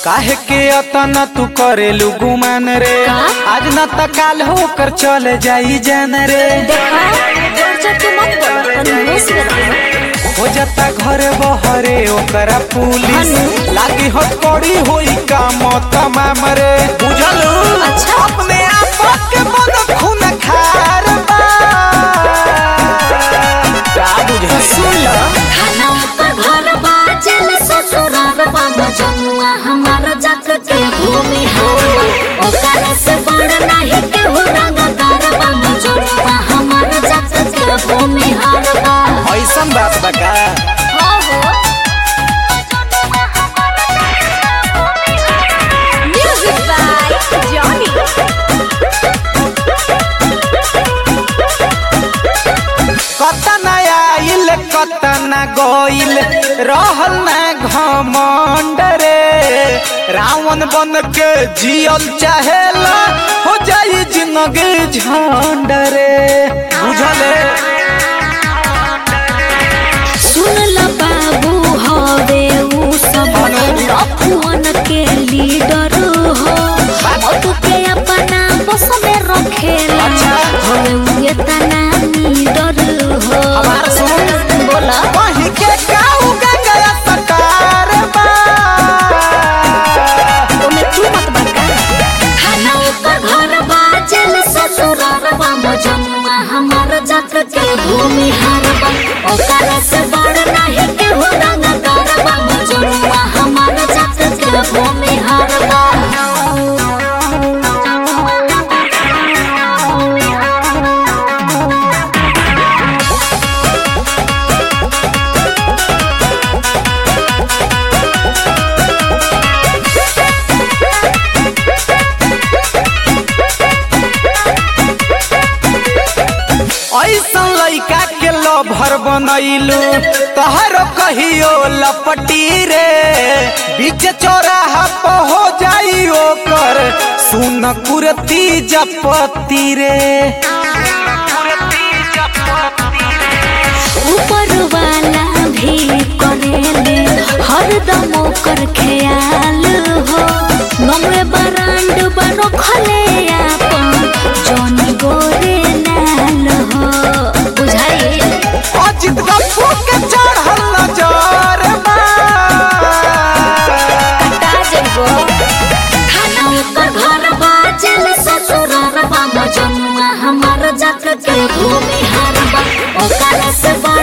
काहे के अतना तू करेलू गुमान रे का? आज न त काल होकर चले जाई जान रे देखा जोर जोर के मत बोलो तनी होश में रहो हो जाता घर बहरे ओकरा पुलिस हनु? लागी हो कड़ी होई काम तमाम रे बुझलू अच्छा। अपने आप के मन खून खार बा का बुझल सुन लो खाना ऊपर घर बाजल ससुराल बा मजनुआ हमार जात के भूमि हवा ओकर से बड़ नाही के हो रंगदार बा मजनुआ हमार जात के भूमि हवा ऐसन बात बा का हो हो म्यूजिक बाय जॉनी कतन आइल कतन गइल रहल न घमंड रे रावण बन के जियल चाहेला हो जाई जिंदगी झंड रे बुझले सुन ल बाबू हवे ऊ सब लफुअन के लीडर हो मत के अपना बस में रखेला अच्छा। हवे ऊ एतना लीडर हो हमार सुन। बोला वही के काऊ गया सकार बा ओमे तू मत बका खाना ऊपर घर बाजल ससुराल बा मजनुआ हमार जात के भूमि हारबा ओकर से बड़ नाही के हो रंगदार बा मजनुआ हमार जात के भूमि हारबा ऐसन लइका के लभर बनैलू तहर कहियो लपटी रे बीच चौराहा पर हो जाई ओकर सुन कुरती जपती रे ऊपर वाला भी करेले हरदम ओकर ख्याल हो नमरे बरांड बनो खले आपन जौन गोरे लाल हो बुझाई अजित गप्पू के चढ़ल नजर बा कटा जइबो खाना ऊपर घर बाजल ससुराल बा मजनुआ हमार जात के भूमि हारबा ओकर से बड़